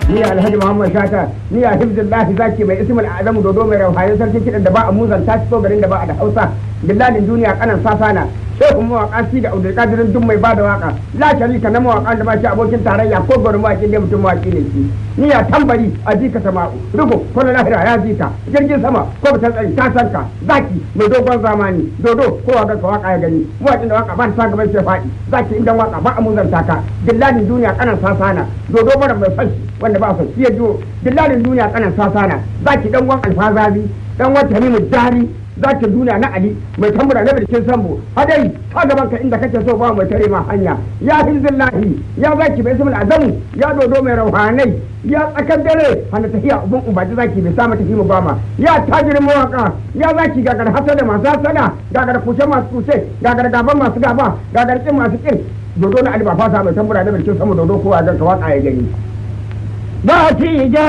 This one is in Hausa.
ni alhaji muhammad shata ni a hibzullahi zaki mai ismul azamu dodo mai rauhaye sarki kidan da ba a muzan ta fito garin da ba a da hausa billalin duniya kanan sasana shehu mawaka shi da abdul kadirin duk mai bada waka la sharika na mawaka da ba shi abokin tarayya ko gurin mawaki ne mutum mawaki ne shi ni ya tambari a jika sama'u rugo ko na lahira ya jika jirgin sama ko ta tsari ta sanka zaki mai dogon zamani dodo ko ga ka waka ya gani mawakin da waka ba ta gaban sai faɗi zaki inda waka ba a muzanta ka billalin duniya kanan sasana dodo bara mai fashi wanda ba su ya jiwo dillalin duniya kanan sasana zaki dan wan alfazazi dan wan tamimu dari zaki duniya na ali mai tambura na birkin sambo hadai ka gaban ka inda kake so ba mai tare ma hanya ya hizbillahi ya zaki bai ismul azamu ya dodo mai rauhanai ya tsakar dare hana tafiya ubun ubaji zaki bai samu tafi mu gama ya tajirin mawaka ya zaki gagar hasada masu hasada gagar kushe masu kushe gagar gaban masu gaba gagar kin masu kin dodo na ali ba fata mai tambura na birkin sambo dodo kowa ga ka waka ya gani ba ci